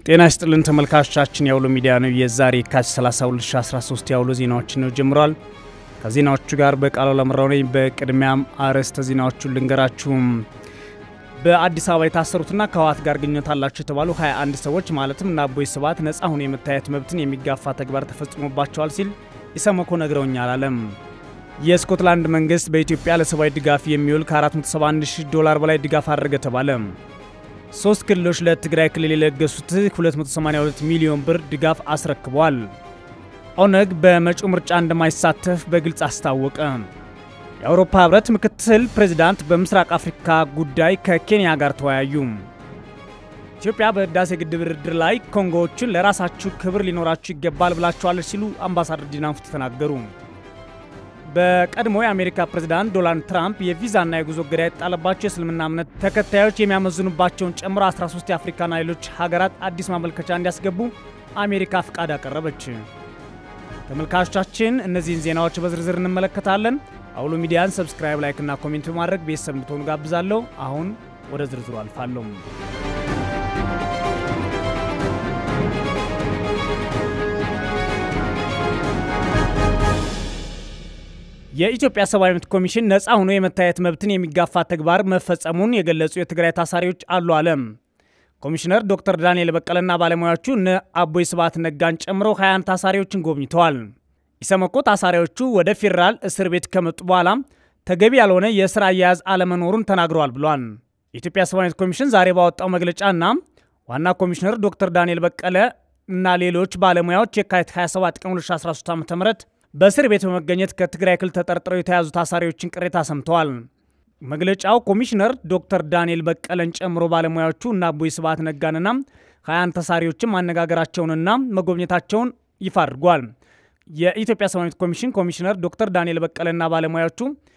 ጤና ይስጥልን ተመልካቾቻችን፣ የአውሎ ሚዲያ ነው። የዛሬ የካቲት 30 2013 የአውሎ ዜናዎችን ነው ጀምሯል። ከዜናዎቹ ጋር በቃሉ ለምራው ነኝ። በቅድሚያም አርዕስተ ዜናዎቹን ልንገራችሁም። በአዲስ አበባ የታሰሩትና ከህወሓት ጋር ግንኙነት አላቸው የተባሉ 21 ሰዎች ማለትም እነ አቦይ ስብሃት ነጻ ሆኖ የመታየት መብትን የሚጋፋ ተግባር ተፈጽሞባቸዋል ሲል ኢሰመኮ ነግረውኛል አለም። የስኮትላንድ መንግስት በኢትዮጵያ ለሰብአዊ ድጋፍ የሚውል ከ471 ሺህ ዶላር በላይ ድጋፍ አደረገ ተባለ። ሶስት ክልሎች ለትግራይ ክልል የለገሱት 282 ሚሊዮን ብር ድጋፍ አስረክቧል። ኦነግ በመጪው ምርጫ እንደማይሳተፍ በግልጽ አስታወቀ። የአውሮፓ ህብረት ምክትል ፕሬዚዳንት በምስራቅ አፍሪካ ጉዳይ ከኬንያ ጋር ተወያዩ። ኢትዮጵያ በህዳሴ ግድብ ድርድር ላይ ኮንጎዎችን ለራሳችሁ ክብር ሊኖራችሁ ይገባል ብላችኋለች ሲሉ አምባሳደር ዲና ሙፍቲ ተናገሩ። በቀድሞ የአሜሪካ ፕሬዝዳንት ዶናልድ ትራምፕ የቪዛና የጉዞ እገዳ የተጣለባቸው የእስልምና እምነት ተከታዮች የሚያመዝኑባቸውን ጨምሮ 13 የአፍሪካና ሌሎች ሀገራት አዲስ ማመልከቻ እንዲያስገቡ አሜሪካ ፍቃድ አቀረበች። ተመልካቾቻችን እነዚህን ዜናዎች በዝርዝር እንመለከታለን። አውሎ ሚዲያን ሰብስክራይብ፣ ላይክ እና ኮሜንት በማድረግ ቤተሰብ እንድትሆኑ ጋብዛለሁ። አሁን ወደ ዝርዝሩ አልፋለሁ። የኢትዮጵያ ሰብአዊ መብት ኮሚሽን ነፃ ሆኖ የመታየት መብትን የሚጋፋ ተግባር መፈጸሙን የገለጹ የትግራይ ታሳሪዎች አሉ አለም። ኮሚሽነር ዶክተር ዳንኤል በቀለና ባለሙያዎቹ እነ አቦይ ስብሃት ነጋን ጨምሮ 21 ታሳሪዎችን ጎብኝተዋል። ኢሰመኮ ታሳሪዎቹ ወደ ፌዴራል እስር ቤት ከመጡ በኋላ ተገቢ ያልሆነ የስራ አያያዝ አለመኖሩን ተናግረዋል ብሏል። የኢትዮጵያ ሰብአዊ መብት ኮሚሽን ዛሬ ባወጣው መግለጫና ዋና ኮሚሽነር ዶክተር ዳንኤል በቀለ እና ሌሎች ባለሙያዎች የካቲት 27 ቀን 2013 ዓ ም በእስር ቤት በመገኘት ከትግራይ ክልል ተጠርጥረው የተያዙ ታሳሪዎችን ቅሬታ ሰምተዋል። መግለጫው ኮሚሽነር ዶክተር ዳንኤል በቀለን ጨምሮ ባለሙያዎቹ እና አቦይ ስብሃት ነጋንና ሀያን ተሳሪዎችን ማነጋገራቸውንና መጎብኘታቸውን ይፋ አድርጓል። የኢትዮጵያ ሰብአዊ መብት ኮሚሽን ኮሚሽነር ዶክተር ዳንኤል በቀለና ባለሙያዎቹ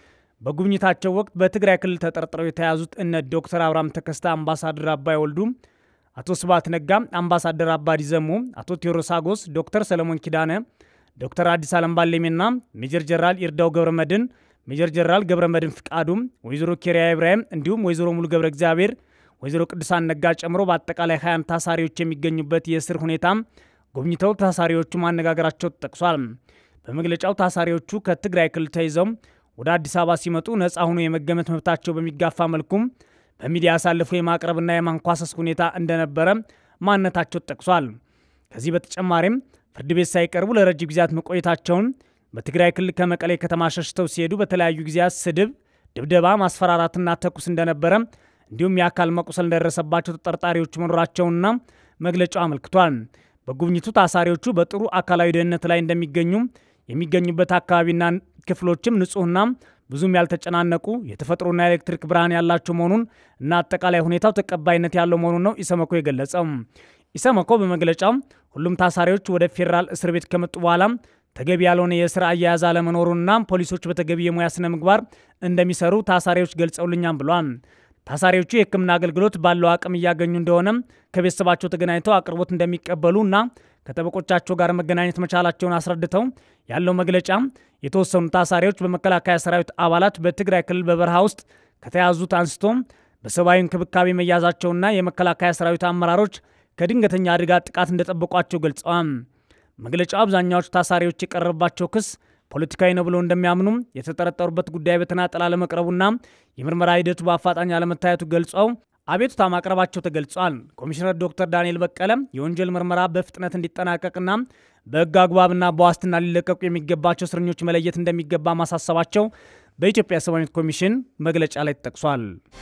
በጉብኝታቸው ወቅት በትግራይ ክልል ተጠርጥረው የተያዙት እነ ዶክተር አብርሃም ተከስተ፣ አምባሳደር አባይ ወልዱ፣ አቶ ስብሃት ነጋ፣ አምባሳደር አባዲ ዘሞ፣ አቶ ቴዎድሮስ አጎስ፣ ዶክተር ሰለሞን ኪዳነ ዶክተር አዲስ አለም ባሌሜና ሜጀር ጀነራል ይርዳው ገብረ መድን፣ ሜጀር ጀነራል ገብረ መድን ፍቃዱም፣ ወይዘሮ ኬሪያ ኢብራሂም እንዲሁም ወይዘሮ ሙሉ ገብረ እግዚአብሔር፣ ወይዘሮ ቅዱሳን ነጋ ጨምሮ በአጠቃላይ 20 ታሳሪዎች የሚገኙበት የእስር ሁኔታም ጎብኝተው ታሳሪዎቹ ማነጋገራቸው ተጠቅሷል። በመግለጫው ታሳሪዎቹ ከትግራይ ክልል ተይዘው ወደ አዲስ አበባ ሲመጡ ነፃ ሆኖ የመገመት መብታቸው በሚጋፋ መልኩም በሚዲያ አሳልፎ የማቅረብና የማንኳሰስ ሁኔታ እንደነበረ ማንነታቸው ተጠቅሷል። ከዚህ በተጨማሪም ፍርድ ቤት ሳይቀርቡ ለረጅም ጊዜያት መቆየታቸውን በትግራይ ክልል ከመቀሌ ከተማ ሸሽተው ሲሄዱ በተለያዩ ጊዜያት ስድብ፣ ድብደባ፣ ማስፈራራትና ተኩስ እንደነበረ እንዲሁም የአካል መቁሰል እንደደረሰባቸው ተጠርጣሪዎቹ መኖራቸውንና መግለጫው አመልክቷል። በጉብኝቱ ታሳሪዎቹ በጥሩ አካላዊ ደህንነት ላይ እንደሚገኙ የሚገኙበት አካባቢና ክፍሎችም ንጹህና ብዙም ያልተጨናነቁ የተፈጥሮና የኤሌክትሪክ ብርሃን ያላቸው መሆኑን እና አጠቃላይ ሁኔታው ተቀባይነት ያለው መሆኑን ነው ኢሰመኮ የገለጸው። ኢሰመኮ በመግለጫው ሁሉም ታሳሪዎች ወደ ፌዴራል እስር ቤት ከመጡ በኋላ ተገቢ ያልሆነ የስራ አያያዝ አለመኖሩንና ፖሊሶች በተገቢ የሙያ ስነ ምግባር እንደሚሰሩ ታሳሪዎች ገልጸውልኛም ብሏል። ታሳሪዎቹ የሕክምና አገልግሎት ባለው አቅም እያገኙ እንደሆነ ከቤተሰባቸው ተገናኝተው አቅርቦት እንደሚቀበሉ እና ከጠበቆቻቸው ጋር መገናኘት መቻላቸውን አስረድተው ያለው መግለጫ የተወሰኑ ታሳሪዎች በመከላከያ ሰራዊት አባላት በትግራይ ክልል በበረሃ ውስጥ ከተያዙት አንስቶ በሰብአዊ እንክብካቤ መያዛቸውና የመከላከያ ሰራዊት አመራሮች ከድንገተኛ አደጋ ጥቃት እንደጠበቋቸው ገልጸዋል። መግለጫው አብዛኛዎቹ ታሳሪዎች የቀረበባቸው ክስ ፖለቲካዊ ነው ብለው እንደሚያምኑም የተጠረጠሩበት ጉዳይ በተናጠል አለመቅረቡና የምርመራ ሂደቱ በአፋጣኝ አለመታየቱ ገልጸው አቤቱታ ማቅረባቸው ተገልጿል። ኮሚሽነር ዶክተር ዳንኤል በቀለ የወንጀል ምርመራ በፍጥነት እንዲጠናቀቅና በሕግ አግባብና በዋስትና ሊለቀቁ የሚገባቸው እስረኞች መለየት እንደሚገባ ማሳሰባቸው በኢትዮጵያ ሰብአዊ መብት ኮሚሽን መግለጫ ላይ ተጠቅሷል።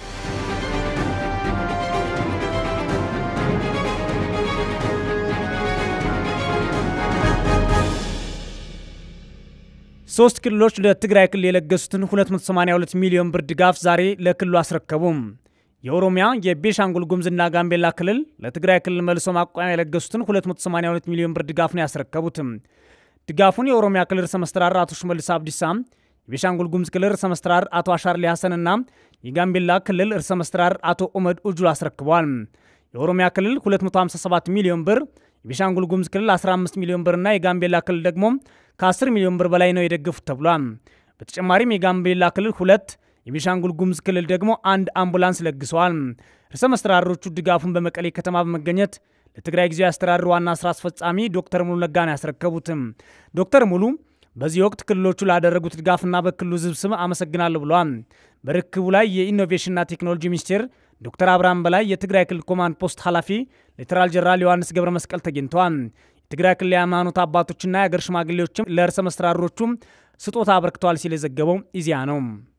ሶስት ክልሎች ለትግራይ ክልል የለገሱትን 282 ሚሊዮን ብር ድጋፍ ዛሬ ለክልሉ አስረከቡም። የኦሮሚያ የቤሻንጉል ጉሙዝና ጋምቤላ ክልል ለትግራይ ክልል መልሶ ማቋቋሚያ የለገሱትን 282 ሚሊዮን ብር ድጋፍ ነው ያስረከቡትም። ድጋፉን የኦሮሚያ ክልል ርዕሰ መስተዳድር አቶ ሽመልስ አብዲሳ፣ የቤሻንጉል ጉሙዝ ክልል ርዕሰ መስተዳድር አቶ አሻርሊ ሐሰንና የጋምቤላ ክልል ርዕሰ መስተዳድር አቶ ኡመድ ኡጁል አስረክበዋል። የኦሮሚያ ክልል 257 ሚሊዮን ብር፣ የቤሻንጉል ጉሙዝ ክልል 15 ሚሊዮን ብርና የጋምቤላ ክልል ደግሞ ከ10 ሚሊዮን ብር በላይ ነው የደገፉት ተብሏል። በተጨማሪም የጋምቤላ ክልል ሁለት የቤኒሻንጉል ጉሙዝ ክልል ደግሞ አንድ አምቡላንስ ለግሰዋል። ርዕሰ መስተዳድሮቹ ድጋፉን በመቀሌ ከተማ በመገኘት ለትግራይ ጊዜያዊ አስተዳደር ዋና ስራ አስፈጻሚ ዶክተር ሙሉ ነጋን ያስረከቡትም። ዶክተር ሙሉ በዚህ ወቅት ክልሎቹ ላደረጉት ድጋፍና በክልሉ ሕዝብ ስም አመሰግናለሁ ብለዋል። በርክቡ ላይ የኢኖቬሽንና ቴክኖሎጂ ሚኒስቴር ዶክተር አብርሃም በላይ፣ የትግራይ ክልል ኮማንድ ፖስት ኃላፊ ሌተናል ጀነራል ዮሐንስ ገብረ መስቀል ተገኝተዋል። የትግራይ ክልል የሃይማኖት አባቶችና የአገር ሽማግሌዎችም ለርዕሰ መስተዳድሮቹም ስጦታ አበርክተዋል ሲል የዘገበው ኢዜአ ነው።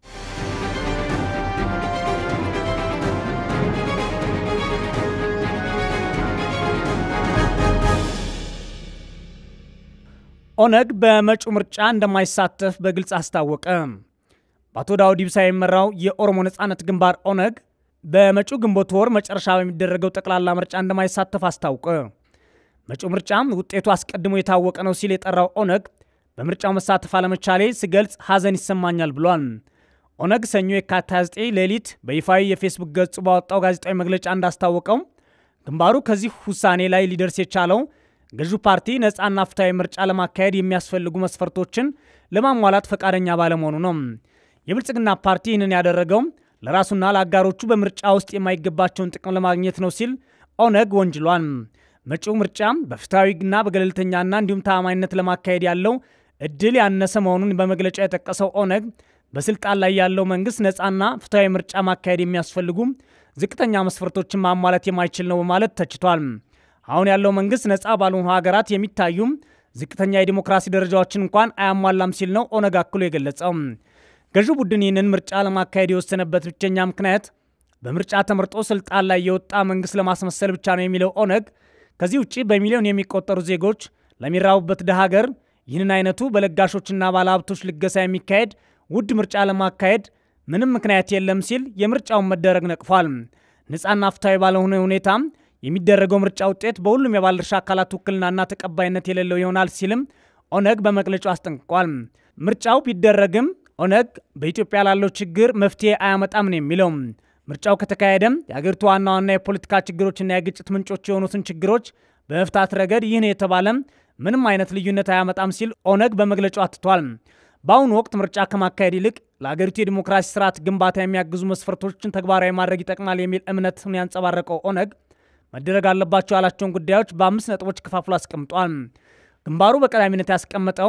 ኦነግ በመጪው ምርጫ እንደማይሳተፍ በግልጽ አስታወቀ። በአቶ ዳውድ ኢብሳ የሚመራው የኦሮሞ ነጻነት ግንባር ኦነግ በመጪው ግንቦት ወር መጨረሻ በሚደረገው ጠቅላላ ምርጫ እንደማይሳተፍ አስታወቀ። መጪው ምርጫም ውጤቱ አስቀድሞ የታወቀ ነው ሲል የጠራው ኦነግ በምርጫው መሳተፍ አለመቻሌ ስገልጽ ሐዘን ይሰማኛል ብሏል። ኦነግ ሰኞ የካቲት 29 ሌሊት በይፋዊ የፌስቡክ ገጹ ባወጣው ጋዜጣዊ መግለጫ እንዳስታወቀው ግንባሩ ከዚህ ውሳኔ ላይ ሊደርስ የቻለው ገዢው ፓርቲ ነፃና ፍትሐዊ ምርጫ ለማካሄድ የሚያስፈልጉ መስፈርቶችን ለማሟላት ፈቃደኛ ባለመሆኑ ነው። የብልጽግና ፓርቲ ይህንን ያደረገው ለራሱና ለአጋሮቹ በምርጫ ውስጥ የማይገባቸውን ጥቅም ለማግኘት ነው ሲል ኦነግ ወንጅሏል። መጪው ምርጫ በፍትሐዊና በገለልተኛና እንዲሁም ተአማኝነት ለማካሄድ ያለው እድል ያነሰ መሆኑን በመግለጫ የጠቀሰው ኦነግ በስልጣን ላይ ያለው መንግስት ነፃና ፍትሐዊ ምርጫ ማካሄድ የሚያስፈልጉ ዝቅተኛ መስፈርቶችን ማሟላት የማይችል ነው በማለት ተችቷል። አሁን ያለው መንግስት ነፃ ባልሆኑ ሀገራት የሚታዩ ዝቅተኛ የዲሞክራሲ ደረጃዎችን እንኳን አያሟላም ሲል ነው ኦነግ አክሎ የገለጸው። ገዢው ቡድን ይህንን ምርጫ ለማካሄድ የወሰነበት ብቸኛ ምክንያት በምርጫ ተመርጦ ስልጣን ላይ የወጣ መንግስት ለማስመሰል ብቻ ነው የሚለው ኦነግ ከዚህ ውጭ በሚሊዮን የሚቆጠሩ ዜጎች ለሚራቡበት ድሃ ሀገር ይህንን አይነቱ በለጋሾችና ባለሀብቶች ልገሳ የሚካሄድ ውድ ምርጫ ለማካሄድ ምንም ምክንያት የለም ሲል የምርጫውን መደረግ ነቅፏል። ነፃና ፍትሐዊ ባለሆነ ሁኔታ የሚደረገው ምርጫ ውጤት በሁሉም የባለድርሻ አካላት ውክልናና ተቀባይነት የሌለው ይሆናል ሲልም ኦነግ በመግለጫው አስጠንቅቋል። ምርጫው ቢደረግም ኦነግ በኢትዮጵያ ላለው ችግር መፍትሄ አያመጣም ነው የሚለው። ምርጫው ከተካሄደም የአገሪቱ ዋና ዋና የፖለቲካ ችግሮችና የግጭት ምንጮች የሆኑትን ችግሮች በመፍታት ረገድ ይህን የተባለ ምንም አይነት ልዩነት አያመጣም ሲል ኦነግ በመግለጫው አትቷል። በአሁኑ ወቅት ምርጫ ከማካሄድ ይልቅ ለአገሪቱ የዲሞክራሲ ስርዓት ግንባታ የሚያግዙ መስፈርቶችን ተግባራዊ ማድረግ ይጠቅማል የሚል እምነትን ያንጸባረቀው ኦነግ መደረግ አለባቸው ያላቸውን ጉዳዮች በአምስት ነጥቦች ከፋፍሎ አስቀምጧል። ግንባሩ በቀዳሚነት ያስቀመጠው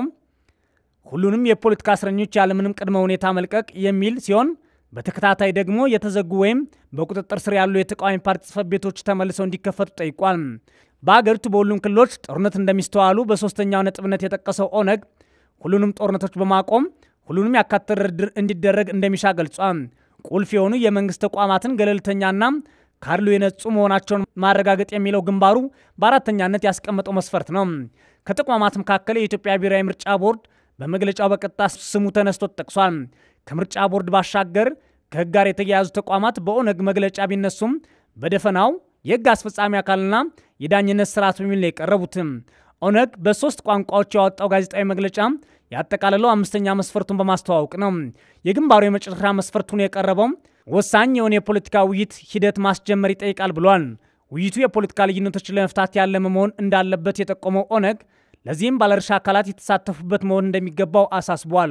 ሁሉንም የፖለቲካ እስረኞች ያለምንም ቅድመ ሁኔታ መልቀቅ የሚል ሲሆን በተከታታይ ደግሞ የተዘጉ ወይም በቁጥጥር ስር ያሉ የተቃዋሚ ፓርቲ ጽሕፈት ቤቶች ተመልሰው እንዲከፈቱ ጠይቋል። በአገሪቱ በሁሉም ክልሎች ጦርነት እንደሚስተዋሉ በሶስተኛው ነጥብነት የጠቀሰው ኦነግ ሁሉንም ጦርነቶች በማቆም ሁሉንም ያካተተ ድርድር እንዲደረግ እንደሚሻ ገልጿል። ቁልፍ የሆኑ የመንግስት ተቋማትን ገለልተኛና ካድሎ የነጹ መሆናቸውን ማረጋገጥ የሚለው ግንባሩ በአራተኛነት ያስቀመጠው መስፈርት ነው። ከተቋማት መካከል የኢትዮጵያ ብሔራዊ ምርጫ ቦርድ በመግለጫው በቀጥታ ስሙ ተነስቶ ተጠቅሷል። ከምርጫ ቦርድ ባሻገር ከህግ ጋር የተያያዙ ተቋማት በኦነግ መግለጫ ቢነሱም በደፈናው የህግ አስፈጻሚ አካልና የዳኝነት ስርዓት በሚል ነው የቀረቡትም። ኦነግ በሶስት ቋንቋዎች ያወጣው ጋዜጣዊ መግለጫ ያጠቃለለው አምስተኛ መስፈርቱን በማስተዋወቅ ነው። የግንባሩ የመጨረሻ መስፈርቱን የቀረበው ወሳኝ የሆነ የፖለቲካ ውይይት ሂደት ማስጀመር ይጠይቃል ብሏል። ውይይቱ የፖለቲካ ልዩነቶችን ለመፍታት ያለመ መሆን እንዳለበት የጠቆመው ኦነግ ለዚህም ባለድርሻ አካላት የተሳተፉበት መሆን እንደሚገባው አሳስቧል።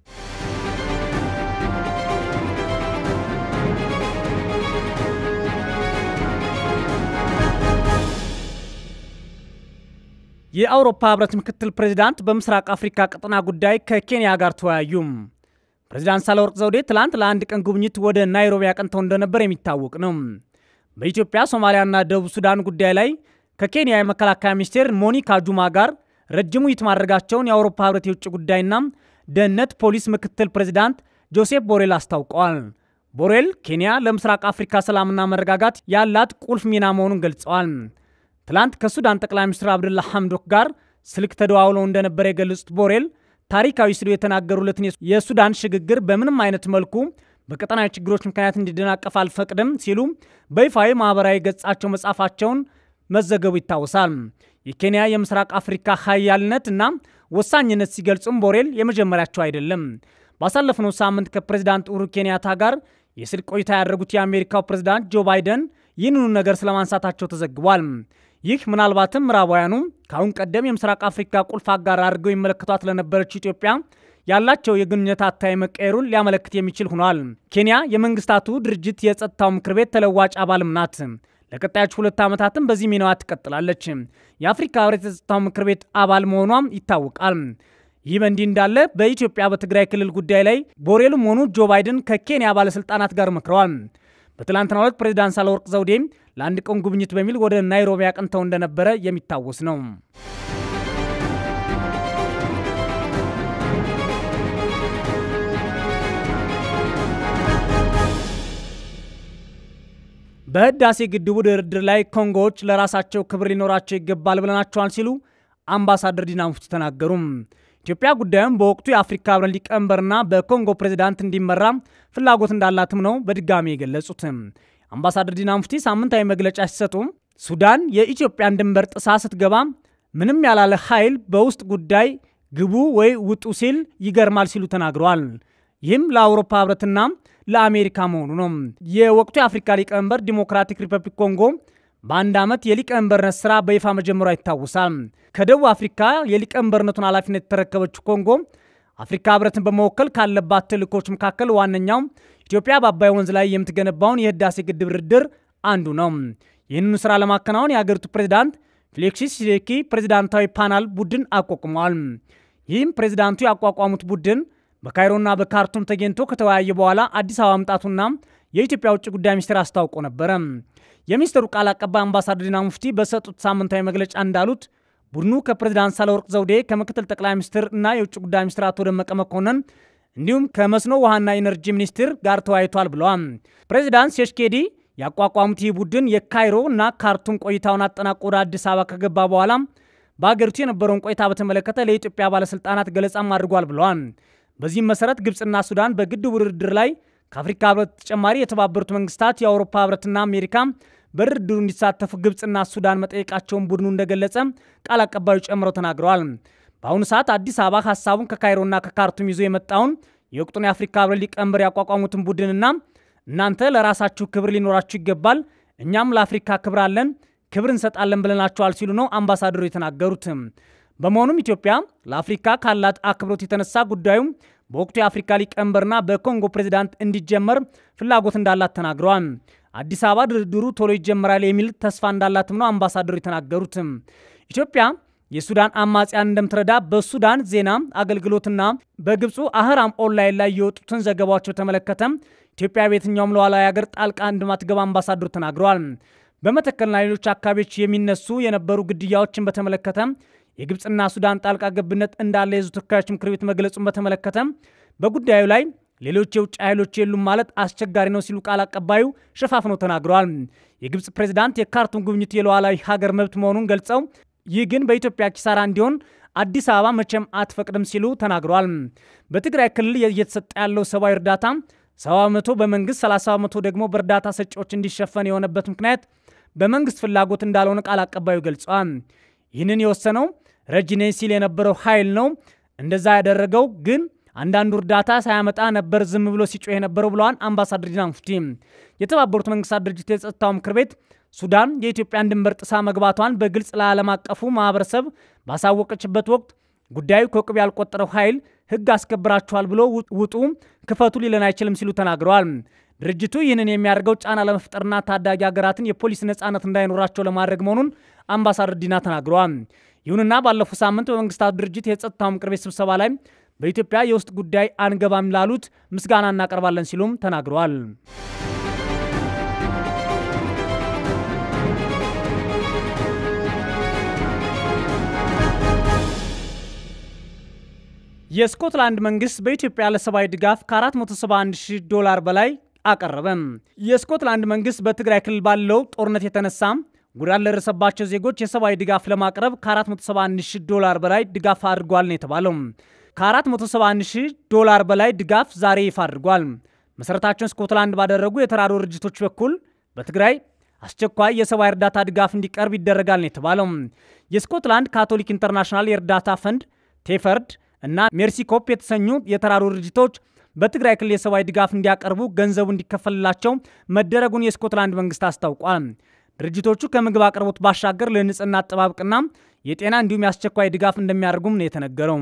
የአውሮፓ ህብረት ምክትል ፕሬዚዳንት በምስራቅ አፍሪካ ቀጠና ጉዳይ ከኬንያ ጋር ተወያዩ። ፕሬዚዳንት ሳህለወርቅ ዘውዴ ትላንት ለአንድ ቀን ጉብኝት ወደ ናይሮቢ አቅንተው እንደነበር የሚታወቅ ነው። በኢትዮጵያ ሶማሊያና ደቡብ ሱዳን ጉዳይ ላይ ከኬንያ የመከላከያ ሚኒስቴር ሞኒካ ጁማ ጋር ረጅም ውይይት ማድረጋቸውን የአውሮፓ ህብረት የውጭ ጉዳይና ደህንነት ፖሊስ ምክትል ፕሬዚዳንት ጆሴፍ ቦሬል አስታውቀዋል። ቦሬል ኬንያ ለምስራቅ አፍሪካ ሰላምና መረጋጋት ያላት ቁልፍ ሚና መሆኑን ገልጸዋል። ትላንት ከሱዳን ጠቅላይ ሚኒስትር አብዱላ ሐምዶክ ጋር ስልክ ተደዋውለው እንደነበረ የገለጹት ቦሬል ታሪካዊ ሲሉ የተናገሩለትን የሱዳን ሽግግር በምንም አይነት መልኩ በቀጠናዊ ችግሮች ምክንያት እንዲደናቀፍ አልፈቅድም ሲሉ በይፋዊ ማህበራዊ ገጻቸው መጻፋቸውን መዘገቡ ይታወሳል። የኬንያ የምስራቅ አፍሪካ ሀያልነት እና ወሳኝነት ሲገልጹም ቦሬል የመጀመሪያቸው አይደለም። ባሳለፍነው ሳምንት ከፕሬዚዳንት ኡሁሩ ኬንያታ ጋር የስልክ ቆይታ ያደረጉት የአሜሪካው ፕሬዚዳንት ጆ ባይደን ይህንኑ ነገር ስለማንሳታቸው ተዘግቧል። ይህ ምናልባትም ምዕራባውያኑ ከአሁን ቀደም የምስራቅ አፍሪካ ቁልፍ አጋር አድርገው ይመለከቷት ለነበረችው ኢትዮጵያ ያላቸው የግንኙነት አታይ መቀየሩን ሊያመለክት የሚችል ሆኗል። ኬንያ የመንግስታቱ ድርጅት የጸጥታው ምክር ቤት ተለዋጭ አባልም ናት። ለቀጣዮቹ ሁለት ዓመታትም በዚህ ሚናዋ ትቀጥላለች። የአፍሪካ ህብረት የጸጥታው ምክር ቤት አባል መሆኗም ይታወቃል። ይህ በእንዲህ እንዳለ በኢትዮጵያ በትግራይ ክልል ጉዳይ ላይ ቦሬልም ሆኑ ጆ ባይደን ከኬንያ ባለሥልጣናት ጋር መክረዋል። በትላንትናው ዕለት ፕሬዚዳንት ሳህለወርቅ ዘውዴ ለአንድ ቀን ጉብኝት በሚል ወደ ናይሮቢ አቅንተው እንደነበረ የሚታወስ ነው። በህዳሴ ግድቡ ድርድር ላይ ኮንጎዎች ለራሳቸው ክብር ሊኖራቸው ይገባል ብለናቸዋል ሲሉ አምባሳደር ዲና ሙፍቲ ተናገሩ። ኢትዮጵያ ጉዳዩን በወቅቱ የአፍሪካ ህብረት ሊቀመንበርና በኮንጎ ፕሬዚዳንት እንዲመራ ፍላጎት እንዳላትም ነው በድጋሚ የገለጹት። አምባሳደር ዲና ሙፍቲ ሳምንታዊ መግለጫ ሲሰጡ ሱዳን የኢትዮጵያን ድንበር ጥሳ ስትገባ ምንም ያላለ ኃይል በውስጥ ጉዳይ ግቡ ወይ ውጡ ሲል ይገርማል ሲሉ ተናግረዋል። ይህም ለአውሮፓ ህብረትና ለአሜሪካ መሆኑ ነው። የወቅቱ የአፍሪካ ሊቀመንበር ዲሞክራቲክ ሪፐብሊክ ኮንጎ በአንድ ዓመት የሊቀመንበርነት ስራ በይፋ መጀመሯ ይታወሳል። ከደቡብ አፍሪካ የሊቀመንበርነቱን ኃላፊነት የተረከበችው ኮንጎ አፍሪካ ህብረትን በመወከል ካለባት ተልእኮች መካከል ዋነኛው ኢትዮጵያ በአባይ ወንዝ ላይ የምትገነባውን የህዳሴ ግድብ ድርድር አንዱ ነው። ይህንኑ ስራ ለማከናወን የአገሪቱ ፕሬዚዳንት ፌሊክስ ሲሴኪ ፕሬዚዳንታዊ ፓናል ቡድን አቋቁመዋል። ይህም ፕሬዚዳንቱ ያቋቋሙት ቡድን በካይሮና በካርቱም ተገኝቶ ከተወያየ በኋላ አዲስ አበባ መምጣቱና የኢትዮጵያ ውጭ ጉዳይ ሚኒስቴር አስታውቆ ነበረ። የሚኒስትሩ ቃል አቀባይ አምባሳደር ዲና ሙፍቲ በሰጡት ሳምንታዊ መግለጫ እንዳሉት ቡድኑ ከፕሬዚዳንት ሳህለወርቅ ዘውዴ ከምክትል ጠቅላይ ሚኒስትር እና የውጭ ጉዳይ ሚኒስትር አቶ ደመቀ መኮንን እንዲሁም ከመስኖ ውሃና ኢነርጂ ሚኒስትር ጋር ተወያይቷል ብለዋል። ፕሬዚዳንት ሴሽኬዲ ያቋቋሙት ይህ ቡድን የካይሮ እና ካርቱም ቆይታውን አጠናቆ ወደ አዲስ አበባ ከገባ በኋላ በአገሪቱ የነበረውን ቆይታ በተመለከተ ለኢትዮጵያ ባለስልጣናት ገለጻም አድርጓል ብለዋል። በዚህም መሰረት ግብፅና ሱዳን በግድቡ ድርድር ላይ ከአፍሪካ ህብረት ተጨማሪ የተባበሩት መንግስታት፣ የአውሮፓ ህብረትና አሜሪካ በድርድሩ እንዲሳተፉ ግብፅና ሱዳን መጠየቃቸውን ቡድኑ እንደገለጸ ቃል አቀባዩ ጨምረው ተናግረዋል። በአሁኑ ሰዓት አዲስ አበባ ሀሳቡን ከካይሮና ከካርቱም ይዞ የመጣውን የወቅቱን የአፍሪካ ህብረት ሊቀመንበር ያቋቋሙትን ቡድንና እናንተ ለራሳችሁ ክብር ሊኖራችሁ ይገባል፣ እኛም ለአፍሪካ ክብር አለን፣ ክብር እንሰጣለን ብለናቸዋል ሲሉ ነው አምባሳደሩ የተናገሩት። በመሆኑም ኢትዮጵያ ለአፍሪካ ካላት አክብሮት የተነሳ ጉዳዩ በወቅቱ የአፍሪካ ሊቀመንበርና በኮንጎ ፕሬዚዳንት እንዲጀመር ፍላጎት እንዳላት ተናግረዋል። አዲስ አበባ ድርድሩ ቶሎ ይጀመራል የሚል ተስፋ እንዳላትም ነው አምባሳደሩ የተናገሩት። ኢትዮጵያ የሱዳን አማጽያን እንደምትረዳ በሱዳን ዜና አገልግሎትና በግብፁ አህራም ኦንላይን ላይ የወጡትን ዘገባዎች በተመለከተ ኢትዮጵያ በየትኛውም ሉዓላዊ ሀገር ጣልቃ እንደማትገባ አምባሳደሩ ተናግረዋል። በመተከልና ሌሎች አካባቢዎች የሚነሱ የነበሩ ግድያዎችን በተመለከተ የግብፅና ሱዳን ጣልቃ ገብነት እንዳለ የሕዝብ ተወካዮች ምክር ቤት መግለጹን በተመለከተ በጉዳዩ ላይ ሌሎች የውጭ ኃይሎች የሉም ማለት አስቸጋሪ ነው ሲሉ ቃል አቀባዩ ሸፋፍነው ተናግረዋል። የግብፅ ፕሬዚዳንት የካርቱም ጉብኝት የሉዓላዊ ሀገር መብት መሆኑን ገልጸው ይህ ግን በኢትዮጵያ ኪሳራ እንዲሆን አዲስ አበባ መቼም አትፈቅድም ሲሉ ተናግረዋል። በትግራይ ክልል እየተሰጠ ያለው ሰብአዊ እርዳታ 70 በመቶ በመንግስት 30 በመቶ ደግሞ በእርዳታ ሰጪዎች እንዲሸፈን የሆነበት ምክንያት በመንግስት ፍላጎት እንዳልሆነ ቃል አቀባዩ ገልጸዋል። ይህንን የወሰነው ረጅ ነኝ ሲል የነበረው ኃይል ነው። እንደዛ ያደረገው ግን አንዳንዱ እርዳታ ሳያመጣ ነበር ዝም ብሎ ሲጮህ የነበረው ብለዋል አምባሳደር ዲና ሙፍቲ። የተባበሩት መንግስታት ድርጅት የጸጥታው ምክር ቤት ሱዳን የኢትዮጵያን ድንበር ጥሳ መግባቷን በግልጽ ለዓለም አቀፉ ማህበረሰብ ባሳወቀችበት ወቅት ጉዳዩ ከቅብ ያልቆጠረው ኃይል ህግ አስከብራችኋል ብሎ ውጡ፣ ክፈቱ ሊለን አይችልም ሲሉ ተናግረዋል። ድርጅቱ ይህንን የሚያደርገው ጫና ለመፍጠርና ታዳጊ ሀገራትን የፖሊስ ነጻነት እንዳይኖራቸው ለማድረግ መሆኑን አምባሳደር ዲና ተናግረዋል። ይሁንና ባለፈው ሳምንት በመንግስታቱ ድርጅት የጸጥታው ምክር ቤት ስብሰባ ላይ በኢትዮጵያ የውስጥ ጉዳይ አንገባም ላሉት ምስጋና እናቀርባለን ሲሉም ተናግረዋል። የስኮትላንድ መንግስት በኢትዮጵያ ለሰብአዊ ድጋፍ ከ471 ሺህ ዶላር በላይ አቀረበም። የስኮትላንድ መንግስት በትግራይ ክልል ባለው ጦርነት የተነሳ ጉዳት ለደረሰባቸው ዜጎች የሰብአዊ ድጋፍ ለማቅረብ ከ471 ሺህ ዶላር በላይ ድጋፍ አድርጓል ነው የተባለው። ከ471 ሺህ ዶላር በላይ ድጋፍ ዛሬ ይፋ አድርጓል። መሰረታቸውን ስኮትላንድ ባደረጉ የተራድኦ ድርጅቶች በኩል በትግራይ አስቸኳይ የሰብአዊ እርዳታ ድጋፍ እንዲቀርብ ይደረጋል ነው የተባለው። የስኮትላንድ ካቶሊክ ኢንተርናሽናል የእርዳታ ፈንድ ቴፈርድ እና ሜርሲኮፕ የተሰኙ የተራድኦ ድርጅቶች በትግራይ ክልል የሰብአዊ ድጋፍ እንዲያቀርቡ ገንዘቡ እንዲከፈልላቸው መደረጉን የስኮትላንድ መንግስት አስታውቋል። ድርጅቶቹ ከምግብ አቅርቦት ባሻገር ለንጽህና አጠባበቅና የጤና እንዲሁም የአስቸኳይ ድጋፍ እንደሚያደርጉም ነው የተነገረው።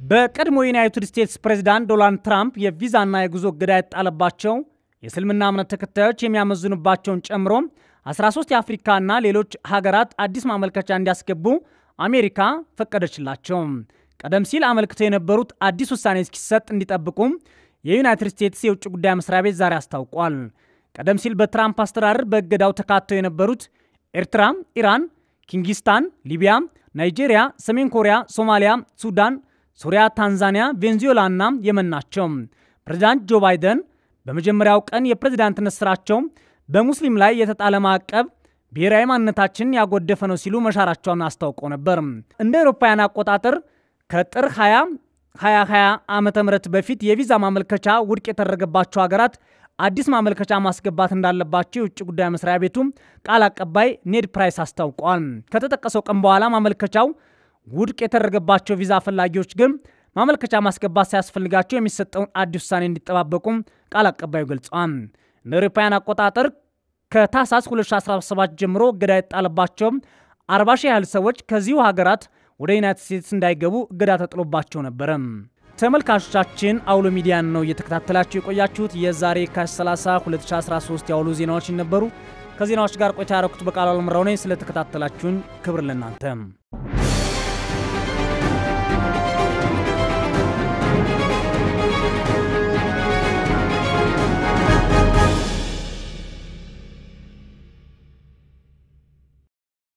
በቀድሞ የዩናይትድ ስቴትስ ፕሬዚዳንት ዶናልድ ትራምፕ የቪዛና የጉዞ እገዳ የተጣለባቸው የእስልምና እምነት ተከታዮች የሚያመዝኑባቸውን ጨምሮ 13 የአፍሪካና ሌሎች ሀገራት አዲስ ማመልከቻ እንዲያስገቡ አሜሪካ ፈቀደችላቸው። ቀደም ሲል አመልክተው የነበሩት አዲስ ውሳኔ እስኪሰጥ እንዲጠብቁ የዩናይትድ ስቴትስ የውጭ ጉዳይ መስሪያ ቤት ዛሬ አስታውቋል። ቀደም ሲል በትራምፕ አስተዳደር በእገዳው ተካተው የነበሩት ኤርትራ፣ ኢራን፣ ኪንጊስታን፣ ሊቢያ፣ ናይጄሪያ፣ ሰሜን ኮሪያ፣ ሶማሊያ፣ ሱዳን፣ ሱሪያ፣ ታንዛኒያ፣ ቬንዙዌላ እና የመን ናቸው። ፕሬዚዳንት ጆ ባይደን በመጀመሪያው ቀን የፕሬዚዳንትነት ስራቸው በሙስሊም ላይ የተጣለ ማዕቀብ ብሔራዊ ማንነታችንን ያጎደፈ ነው ሲሉ መሻራቸውን አስታውቀው ነበር። እንደ አውሮፓውያን አቆጣጠር ከጥር 20 2020 ዓመተ ምህረት በፊት የቪዛ ማመልከቻ ውድቅ የተደረገባቸው ሀገራት አዲስ ማመልከቻ ማስገባት እንዳለባቸው የውጭ ጉዳይ መስሪያ ቤቱ ቃል አቀባይ ኔድ ፕራይስ አስታውቀዋል። ከተጠቀሰው ቀን በኋላ ማመልከቻው ውድቅ የተደረገባቸው ቪዛ ፈላጊዎች ግን ማመልከቻ ማስገባት ሳያስፈልጋቸው የሚሰጠውን አዲስ ውሳኔ እንዲጠባበቁም ቃል አቀባዩ ገልጸዋል። እንደ አውሮፓውያን አቆጣጠር ከታህሳስ 2017 ጀምሮ እገዳ የጣለባቸው 40 ሺህ ያህል ሰዎች ከዚሁ ሀገራት ወደ ዩናይትድ ስቴትስ እንዳይገቡ እገዳ ተጥሎባቸው ነበረ። ተመልካቾቻችን አውሎ ሚዲያን ነው እየተከታተላችሁ የቆያችሁት። የዛሬ ከ30 2013 የአውሎ ዜናዎች ነበሩ። ከዜናዎች ጋር ቆይታ ያረኩት በቃሉ አልምራው ነኝ። ስለተከታተላችሁን ክብር ለእናንተ።